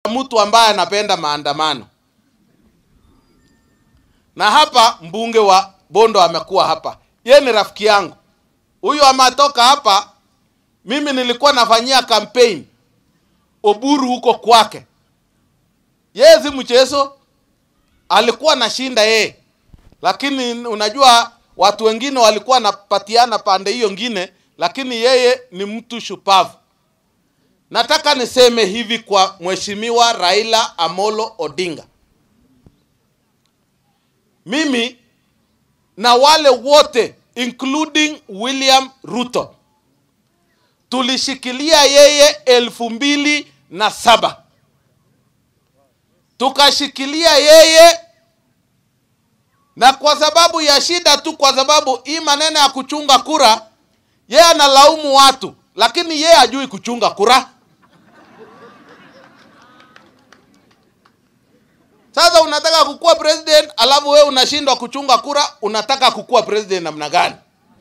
mtu ambaye anapenda maandamano, na hapa mbunge wa Bondo amekuwa hapa, ye ni rafiki yangu huyu, ametoka hapa. Mimi nilikuwa nafanyia campaign Oburu huko kwake, yeye si mchezo, alikuwa nashinda yeye, lakini unajua watu wengine walikuwa wanapatiana pande hiyo ngine, lakini yeye ni mtu shupavu. Nataka niseme hivi kwa Mheshimiwa Raila Amolo Odinga, mimi na wale wote including William Ruto tulishikilia yeye elfu mbili na saba tukashikilia yeye, na kwa sababu ya shida tu, kwa sababu hii maneno ya kuchunga kura, yeye analaumu watu, lakini yeye hajui kuchunga kura. Sasa unataka kukuwa president alafu wewe unashindwa kuchunga kura, unataka kukuwa president namna gani?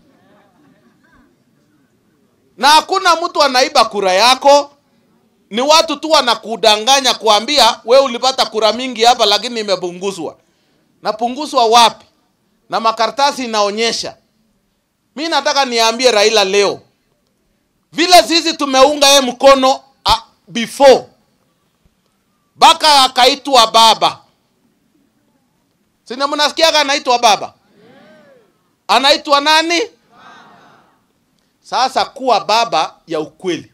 Na hakuna mtu anaiba kura yako, ni watu tu wanakudanganya kuambia wewe ulipata kura mingi hapa, lakini imepunguzwa. Napunguzwa wapi? Na makaratasi inaonyesha. Mi nataka niambie Raila leo, vile sisi tumeunga ye mkono uh, before mpaka akaitwa baba, sina mnasikiaga anaitwa baba, anaitwa nani? Sasa kuwa baba ya ukweli.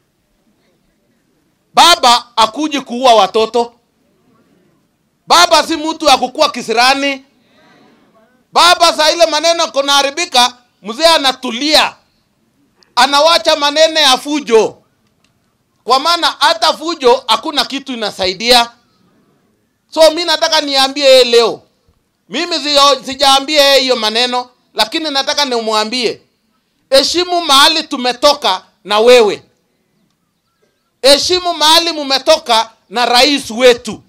Baba akuji kuua watoto. Baba si mtu ya kukua kisirani. Baba saa ile maneno kunaharibika, mzee anatulia, anawacha maneno ya fujo, kwa maana hata fujo hakuna kitu inasaidia. So mi nataka niambie yeye leo, mimi sijaambia yeye hiyo maneno, lakini nataka nimwambie heshimu mahali tumetoka na wewe, heshimu mahali mumetoka na rais wetu.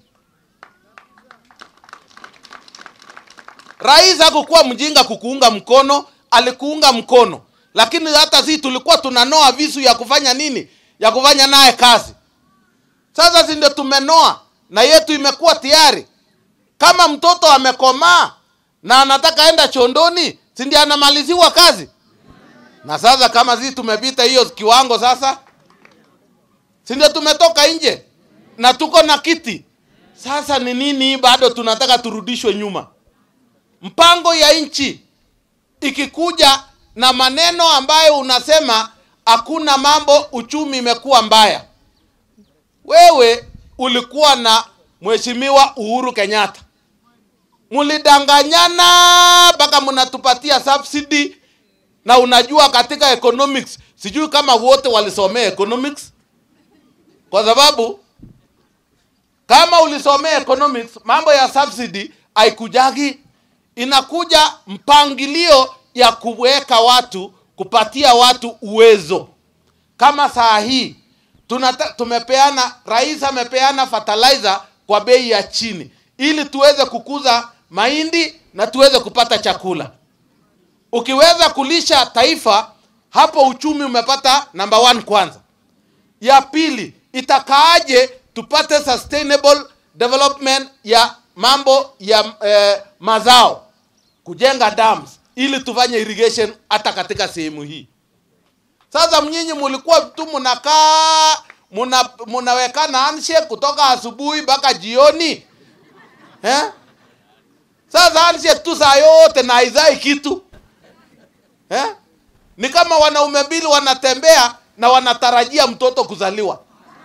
Rais hakukuwa mjinga kukuunga mkono, alikuunga mkono, lakini hata sisi tulikuwa tunanoa visu ya kufanya nini, ya kufanya naye kazi. Sasa si ndio tumenoa na yetu imekuwa tayari. Kama mtoto amekomaa na anataka enda chondoni, si ndio anamaliziwa kazi? Na sasa kama sisi tumepita hiyo kiwango sasa, si ndio tumetoka nje na tuko na kiti sasa. Ni nini bado tunataka turudishwe nyuma? Mpango ya nchi ikikuja na maneno ambayo unasema hakuna mambo, uchumi imekuwa mbaya. Wewe ulikuwa na Mheshimiwa Uhuru Kenyatta, mulidanganyana mpaka mnatupatia subsidy na unajua katika economics, sijui kama wote walisomea economics, kwa sababu kama ulisomea economics, mambo ya subsidy haikujagi, inakuja mpangilio ya kuweka watu, kupatia watu uwezo. Kama saa hii tunata, tumepeana, rais amepeana fertilizer kwa bei ya chini, ili tuweze kukuza mahindi na tuweze kupata chakula ukiweza kulisha taifa hapo, uchumi umepata number one. Kwanza ya pili, itakaaje tupate sustainable development ya mambo ya eh, mazao, kujenga dams ili tufanye irrigation hata katika sehemu hii. Sasa mnyinyi mulikuwa tu mnakaa muna, munawekana handshake kutoka asubuhi mpaka jioni eh? Sasa handshake tu saa yote na haizai kitu Eh? Ni kama wanaume mbili wanatembea na wanatarajia mtoto kuzaliwa.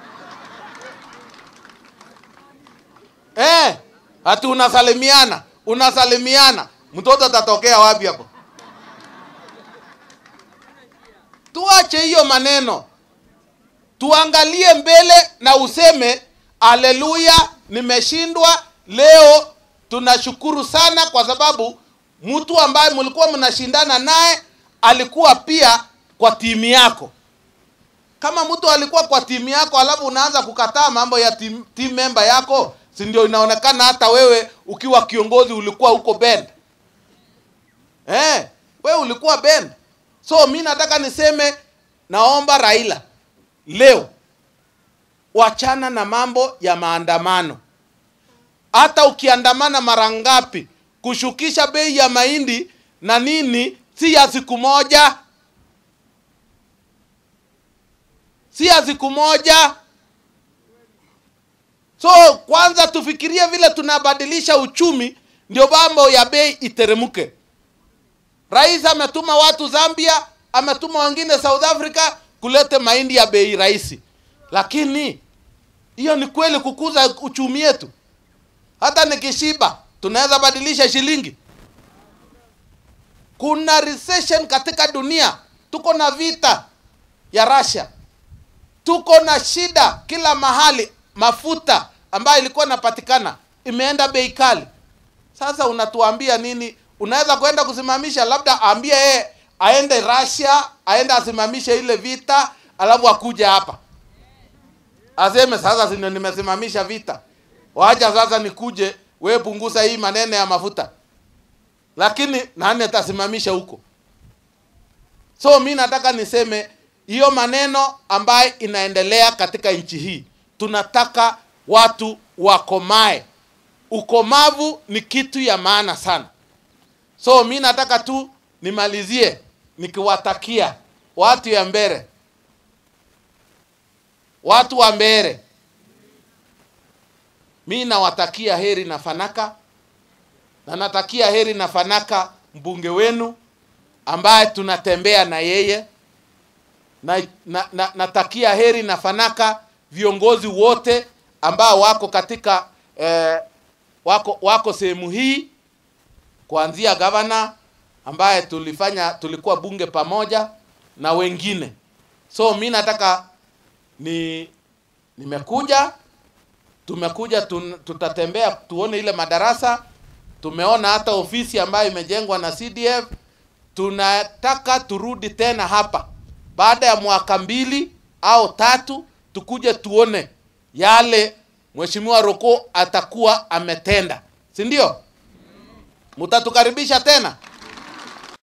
Eh, ati unasalimiana, unasalimiana, mtoto atatokea wapi hapo? Tuache hiyo maneno. Tuangalie mbele na useme haleluya, nimeshindwa leo. Tunashukuru sana kwa sababu mtu ambaye mlikuwa mnashindana naye alikuwa pia kwa timu yako. Kama mtu alikuwa kwa timu yako alafu unaanza kukataa mambo ya team, team member yako, si ndio inaonekana hata wewe ukiwa kiongozi ulikuwa huko bend. Eh, wewe ulikuwa bend. So mi nataka niseme, naomba Raila leo wachana na mambo ya maandamano. Hata ukiandamana mara ngapi, kushukisha bei ya mahindi na nini, si ya siku moja, si ya siku moja. So kwanza tufikirie vile tunabadilisha uchumi, ndio mambo ya bei iteremke. Rais ametuma watu Zambia, ametuma wengine South Africa kulete mahindi ya bei rahisi, lakini hiyo ni kweli kukuza uchumi yetu? Hata nikishiba tunaweza badilisha shilingi? Kuna recession katika dunia, tuko na vita ya Russia, tuko na shida kila mahali. Mafuta ambayo ilikuwa inapatikana imeenda bei kali. Sasa unatuambia nini? Unaweza kwenda kusimamisha, labda aambie yeye aende Russia, aende asimamishe ile vita, alafu akuje hapa aseme sasa, si ndio nimesimamisha vita, wacha sasa nikuje, we punguza hii maneno ya mafuta. Lakini nani atasimamisha huko? So mi nataka niseme hiyo maneno ambayo inaendelea katika nchi hii, tunataka watu wakomae. Ukomavu ni kitu ya maana sana. So mi nataka tu nimalizie nikiwatakia watu ya mbele, watu wa mbele, mi nawatakia heri na fanaka, na natakia heri na fanaka mbunge wenu ambaye tunatembea na yeye na, na, na, natakia heri na fanaka viongozi wote ambao wako katika eh, wako wako sehemu hii kuanzia gavana ambaye tulifanya tulikuwa bunge pamoja na wengine. So mi nataka ni nimekuja tumekuja tun, tutatembea tuone ile madarasa. Tumeona hata ofisi ambayo imejengwa na CDF. Tunataka turudi tena hapa baada ya mwaka mbili au tatu, tukuje tuone yale Mheshimiwa Roko atakuwa ametenda, si ndio? Mtatukaribisha tena.